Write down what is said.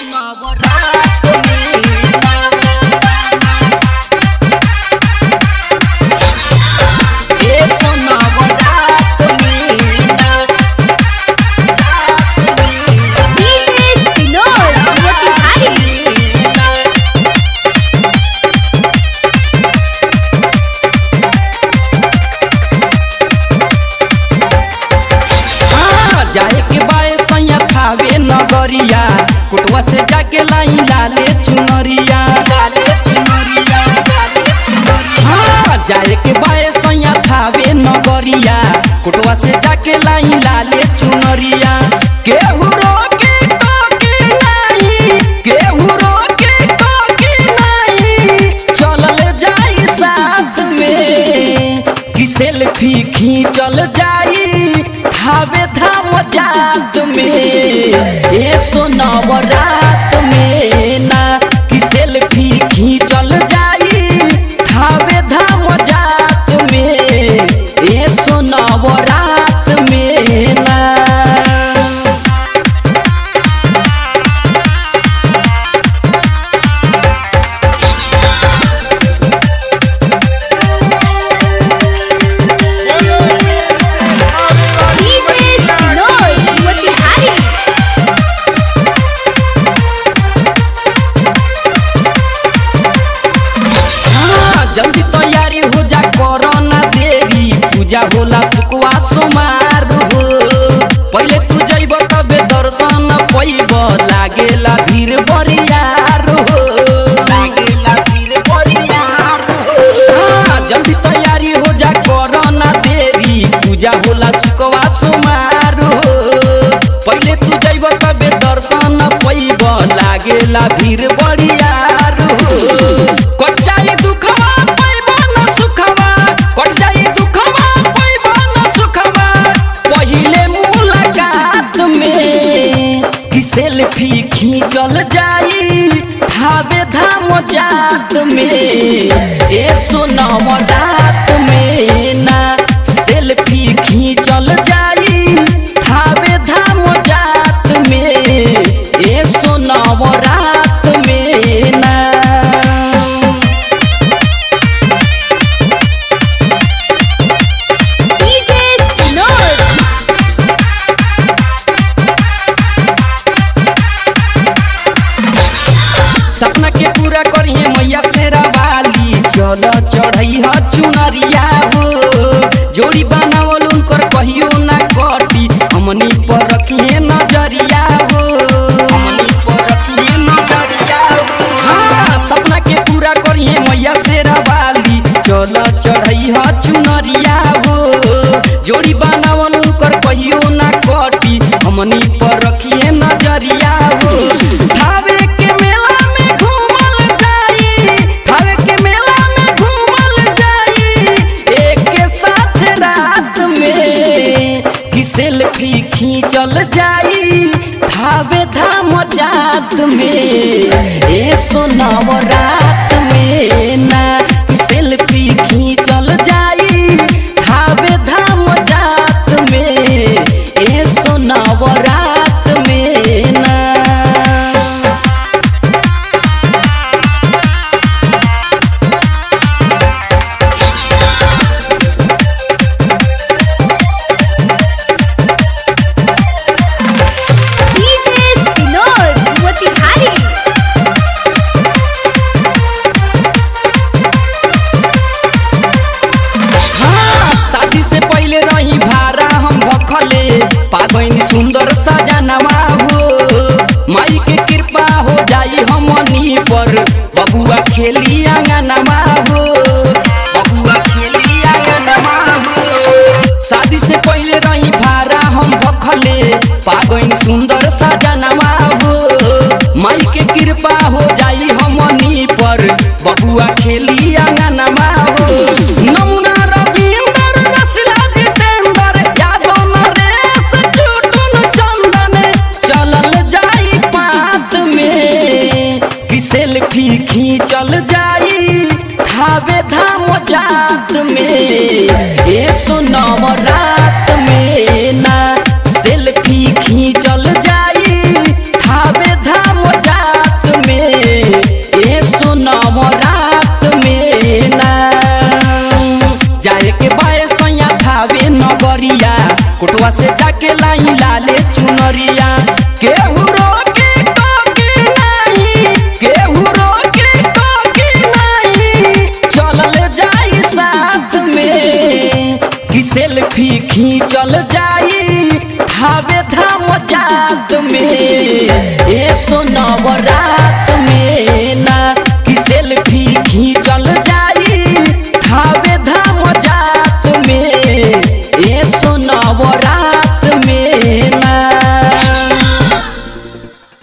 नवरात में ए नवरात में डीजे सिनोर मोतिहारी हाँ, जाए के बाए सैया खावे नगरिया कुटवा से जाके लाई लाले चुनरिया लाले चुनरिया लाले चुनरिया हाँ, जाए के बाए सैया खावे नगरिया कुटवा से जाके लाई लाले चुनरिया केहू रोके टोके नहीं केहू रोके टोके नहीं चलल जाई साथ में कि सेल्फी खींचल जाई धावे धाम जात में ए सोनव रात में ना कि सेल्फी खींचल जाई धावे धाम जात में ए सोनव रात में ना डीजे सिनोर मोतिहारी हाँ, जल्दी तैयारी हो जा करो ना देरी पूजा होला सुखवा सोमार हो पहले तू जइब तबे दर्शन पैब लागेला भीड़ बरियार हो लागेला भीड़ बरियार हो हाँ, जल्दी तैयारी हो जा करो ना देरी पूजा होला सुखवा सोमार हो पहले तू जइब तबे दर्शन पैब लागेला भीड़ बरियार हो कट जाई दुखवा पैब न सुखवा कट जाई दुखवा पैब न सुखवा पहिले मुलाकात में कि सेल्फी खींचल जाई धावे धाम जात में ए सोनम रात में ना सेल्फी खींचल जाई धावे धाम जात में ए सोनम रात में ना डीजे सिनोर सपना के पूरा करिए मैया शेरा वाली चल चढ़ई ह चुनरिया हो जोड़ी बनावल उनकर कहियो ना कटी हमनी पर रखिए नजरिया हो हमनी पर रखिए नजरिया हो हाँ सपना के पूरा करिए मैया शेरा वाली चल चढ़ई ह चुनरिया हो जोड़ी बनावल उनकर कहियो ना कटी हमनी पर रखिए नजरिया हो धावे के मेला में घूमल जाई धावे के मेला में घूमल जाई एक के साथ रात में कि सेल्फी खींचल जाई धावे धाम जात में ए सोनव रात में ना कि सेल्फी खींचल जाई धावे धाम जात में ए सोनव रात में ना डीजे सिनोर मोतिहारी हाँ, शादी से पहले रही भारा हम भखले पाबैनी सुंदर सजनवा हो माई के कृपा हो जाई हमनी पर बबुआ खेली आंगनवा हो बबुआ खेली आंगनवा हो शादी से पहले रही भारा हम भखले पाबैनी सुंदर सजनवा हो माई के कृपा हो जाई हमनी पर बबुआ खेली आंगनवा हो नमुना रविंदर रसला जितेंद्र यादव नरेश टुटुन चंदन चलल जाई पात में कि सेल्फी खींचल जाई धावे धाम जात में ए सोनव रात में ना सेल्फी खींचल जाई जाए के बाए सैया धावे नगरिया कोटवा से जाके लाई लाले चुनरिया केहू रोके टोके नहीं केहू रोके टोके नहीं चलल जाई साथ में कि सेल्फी खींचल जाई धावे धाम जात में ए सोनवरा